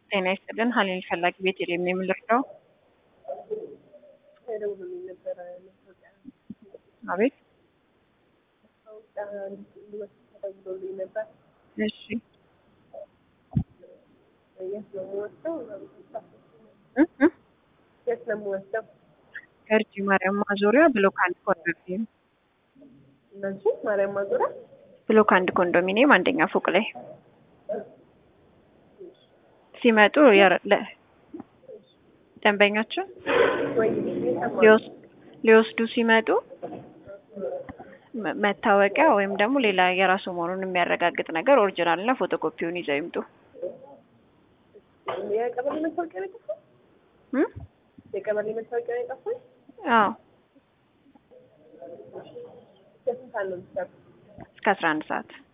ጤና ይስጥልን ሀሊል ፈላጊ ቤት የለም የምልርዳው ደውሎልኝ ነበረ ማስታወቂያ አቤት ማስታወቂያ እንድወስድ ተደውሎልኝ ነበር። እሺ የት ነው የምወስደው? እ እ የት ነው የምወስደው? ገርጂ ማርያም ማዞሪያ ብሎክ አንድ ኮንዶሚኒየም እነዚህ ማርያም ማዞሪያ ብሎክ አንድ ኮንዶሚኒየም አንደኛ ፎቅ ላይ ሲመጡ የረ- ለ- ደንበኛችን ወይ ሊወስ- ሊወስዱ ሲመጡ መ- መታወቂያ ወይም ደግሞ ሌላ የራሱ መሆኑን የሚያረጋግጥ ነገር ኦሪጂናል እና ፎቶኮፒውን ይዘው ይምጡ። የቀበሌ መታወቂያ ነው የጠፋኝ? እ? የቀበሌ መታወቂያ ነው የጠፋኝ? አዎ የስንት ሰዓት ነው የምትሰሩት? እስከ አስራ አንድ ሰዓት